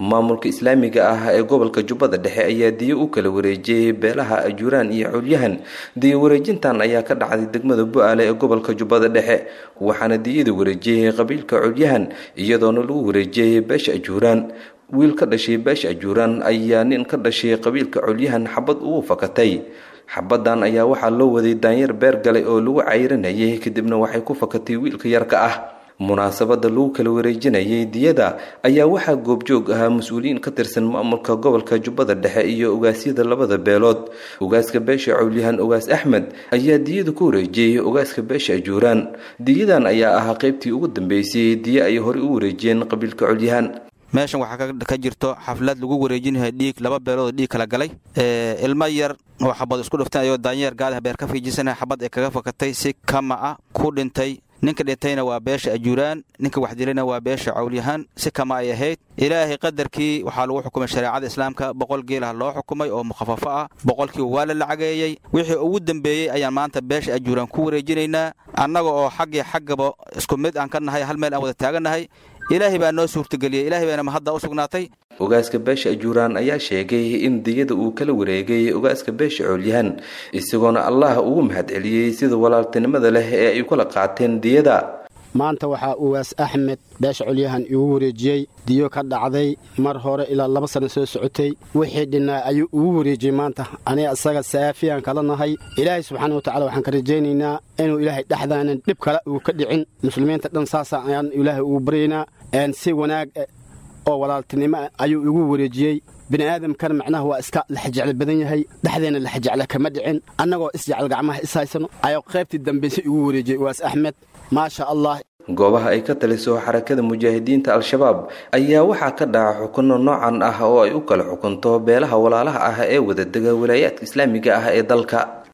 maamulka islaamiga ah ee gobolka jubbada dhexe ayaa diyo u kala wareejiyey beelaha ajuuraan iyo culyahan diyo wareejintan ayaa ka dhacday degmada bu-aale ee gobolka jubbada dhexe waxaana diyada wareejiyey qabiilka culyahan iyadoona lagu wareejiyey beesha ajuuraan wiil ka dhashay beesha ajuuraan ayaa nin ka dhashay qabiilka culyahan xabad ugu fakatay xabadan ayaa waxaa loo waday daanyeer beer galay oo lagu cayranayay kadibna waxay ku fakatay wiilka yarka ah munaasabada lagu kala wareejinayay diyada ayaa waxaa goobjoog ahaa mas-uuliyiin ka tirsan maamulka gobolka jubbada dhexe iyo ogaasyada labada beelood ogaaska beesha cawlyahan ogaas axmed ayaa diyada ku wareejiyey ogaaska beesha ajuuraan diyadan ayaa ahaa qaybtii ugu dambeysay diyo ay horey u wareejiyeen qabiilka colyahan meeshan waxaa ka jirto xaflad lagu wareejinayo dhiig laba beelood oo dhiig kala galay ilmo yar oo xabad isku dhiftan ayoo daanyeer gaadaha beer ka fiijisana xabad ay kaga fakatay si kama ah ku dhintay ninka dhintayna waa beesha ajuuraan ninka waxdilayna waa beesha cawlyahaan si kama ay ahayd ilaahay qadarkii waxaa lagu xukumay shareecada islaamka boqol geelah loo xukumay oo mukhafafo ah boqolkiiba waa la lacageeyey wixii ugu dambeeyey ayaan maanta beesha ajuuraan ku wareejinaynaa annaga oo xaggii xaggaba isku mid aan ka nahay hal meel aan wada taagannahay ilaahay baa noo suurtageliyey ilaahay baana mahadda u sugnaatay ogaaska beesha ajuuraan ayaa sheegay in diyada uu kala wareegay ogaaska beesha coolyahan isagoona allah ugu mahadceliyey sida walaaltinimada leh ee ay kala qaateen diyada maanta waxaa ugaas axmed beesha colyahan igu wareejiyey diyo ka dhacday mar hore ilaa laba sanno soo socotay wixii dhinnaa ayuu igu wareejiyey maanta aniga isaga saafiyaan kala nahay ilaahay subxaana watacala waxaan ka rajaynaynaa inuu ilaahay dhexdaanan dhib kale uu ka dhicin muslimiinta dhan saasa ayaan ilaahay ugu baryaynaa si wanaag oo walaaltinimo ayuu igu wareejiyey bini'aadamkana macnaha waa iska laxjeclo badan yahay dhexdeenna laxjecle kama dhicin annagoo isjecel gacmaha is haysano ayuu qaybtii dambayse igu wareejiyey ugaas axmed maasha allah goobaha ay ka taliso xarakada mujaahidiinta al-shabaab ayaa waxaa ka dhaca xukunno noocan ah oo ay u kala xukunto beelaha walaalaha ah ee wadadega walaayaadka islaamiga ah ee dalka